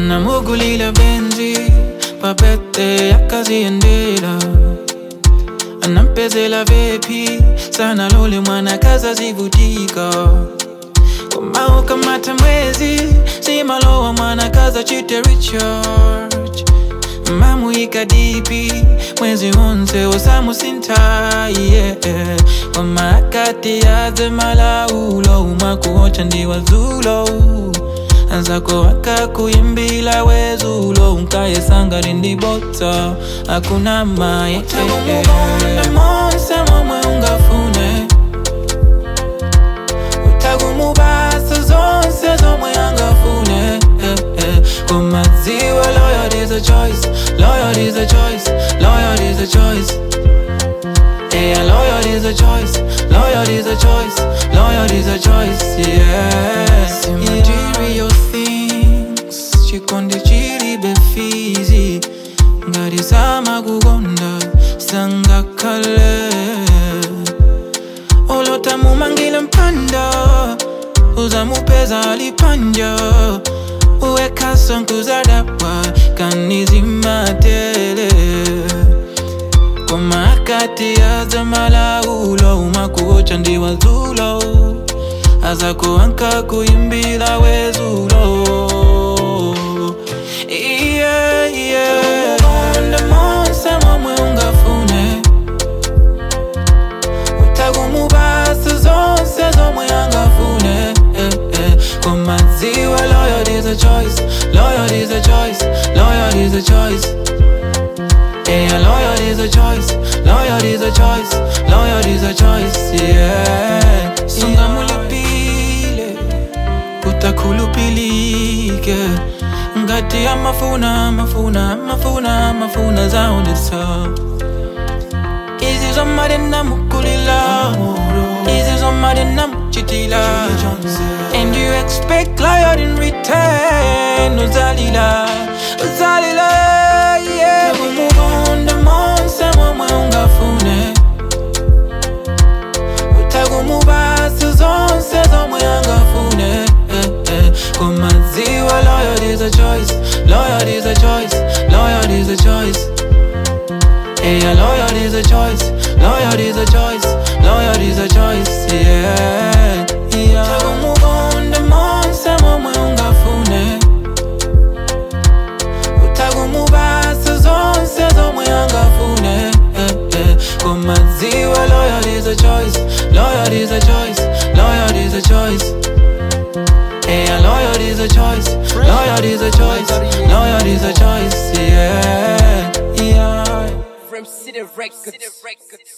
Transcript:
anamugulila benzi papete yakaziendela anampezela vepi sana lole mwana kaza zivutika komao kamata mwezi simalowa mwana kaza chite recharge mamuika dipi mwezi wonse osamusinta yeah. wamakati yaze malaulo umakuocha ndiwazulo anzako akakuimbila wezulo unkayesanga rindibota akuna maye monse momwe ungafune utagumubasa zonse zomwe angafune eh, eh. kumadziwa loyal is a choice loyal is a choice loyal is a choice yeah loyal is a choice loyal is a choice loyal is a choice yeah material things chikonde chiri befizi ngarisama kukonda sangakale olotamumangile mpanda uzamupeza alipanja uwekaso nkuzadapwa kanizimatele komakati azamalaulo umakuocha ndiwazulo azakuanka kuimbila wezulo yeah, yeah. Konde monse momwe ungafune utagumubasa zonse zomwe angafune eh, eh. kumadziwa loyal is a choice loyal is a choice loyal is a choice yeah loyal is a choice loyal is a choice loyal is a choice yeah sungamulipile utakhulupilike ngati amafuna mafuna mafuna mafuna zaonesa izi zomade namukulila izi zomade namuchitila and you expect loyal in return uzalila uzalila yeah umugonda monse momwe ungafune utagumubasa zonse zomwe angafune eh, eh. kumadziwa loyal is a choice loyal is a choice loyal is a choice yeah loyal is a choice loyal is a choice loyal is a choice yeah yeah utagumugonda monse momwe ungafune utagumubasa zonse zomwe angafune eh, eh. kumadziwa loyal is a choice loyal is a choice loyal is a choice yeah loyal is a choice loyal is a choice loyal is a choice yeah yeah From City Records.